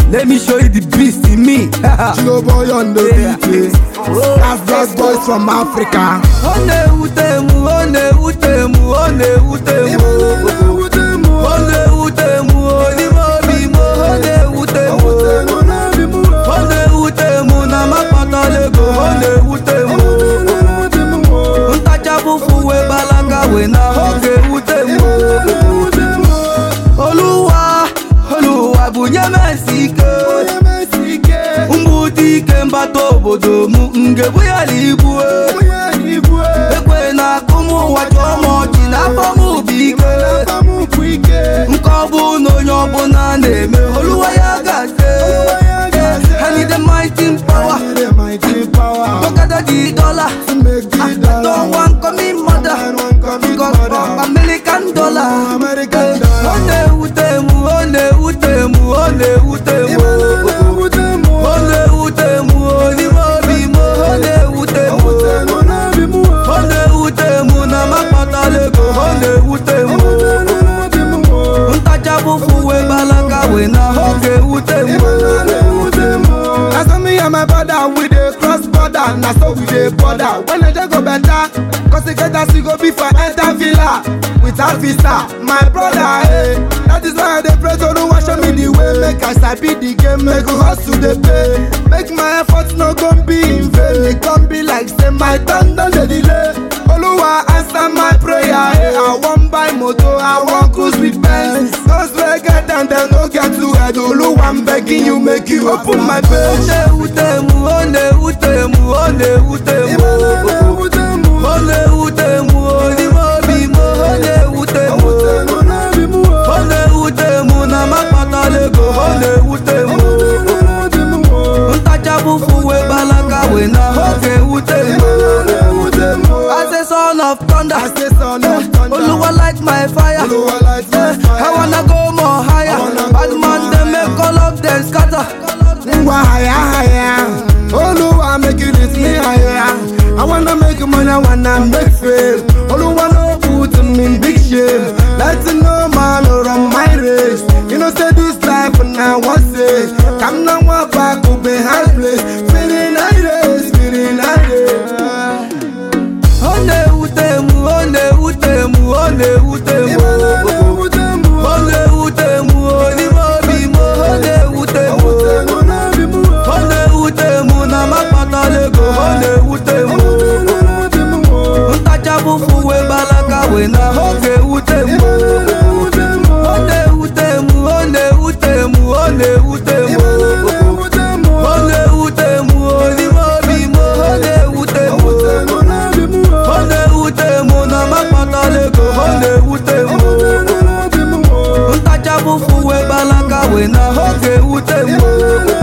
Let me show you the beast in me. Chico boy on the beat. That's just boys from Africa. Ọ na-ewute m, ọ na-ewute m, ọ na-ewute m. Ọ na-ewute m, n'ime obi m, ọ na-ewute m. Ọ na-ewute m na m akpatala ego, ọ na-ewute m. Ntachapụfụ wee gbalaga wee na ọ ga-ewute m. Oluwa, Oluwa bunye m esi ike. Mgbute ike mbata obodo m, ngebu ya na igbu ekwe na akụ m ụwa chọọ m ọchị n'afọ m bụ ike nke ọ bụ na onye ọbụla na-eme oluwa ya gaze I need the mighty power Tokada the dollar I don't want coming mother Because of American dollar American Ọ na-ewute m, ọ na-ewute m, ọ na-ewute m Ọ na-ewute m, n'ime obi m, ọ na-ewute m Ọ na-ewute m na m akpatala ego, ọ na-ewute m ntachapụfụ wee gbalaga wee na ọ ga-ewute m Na so me and my brother we dey cross border, na so we dey border. When the day go better, cause the get as we go be for enter villa without visa. My brother, eh, that is why I dey pray to no show me the way. Make I sabi the game, make we hustle dey pay. Make my efforts no gon be in vain. It gon be like say my turn don dey delay. Oluwa answer my prayer, eh. I wan buy motor, I wan cruise with Benz. Those wey get them, dem no get to head. Oluwa, I'm begging you, make you open my ọ page. na-ewute m ọ na-ewute m ọ na-ewute m ọ na-ewute m n'ime obi m ọ na-ewute m ọ na-ewute m na m akpatala ego ọ na-ewute m ntachapụfụ wee gbalaga wee na ọ ga-ewute m as a son of thunder Oluwa light my fire Eh, I wanna go more higher Bad man they make all of them scatter Ngwa higher, higher. Oluwa make you lift me higher. I wanna make money, I wanna make fame. Oluwa no put me in big shame. Let you know man run my race. You know say this life now one say. Come now one back up behind place. Feeling irate, feeling irate. Ọ na-ewute m, ọ na-ewute m, ọ na-ewute m Ọ na-ewute m n'ime obi m, ọ na-ewute m Ọ na-ewute m na m akpatala ego, ọ na-ewute m Ntachapụfụ wee gbalaga wee na ọ ga-ewute m Ọ na-ewute m, ọ na-ewute m, ọ na-ewute m Ọ na-ewute m n'ime obi m, ọ na-ewute m Ọ na-ewute m na m akpatala ego, ọ na-ewute m ntachapụfụ wee gbalaga wee na ọ ga-ewute m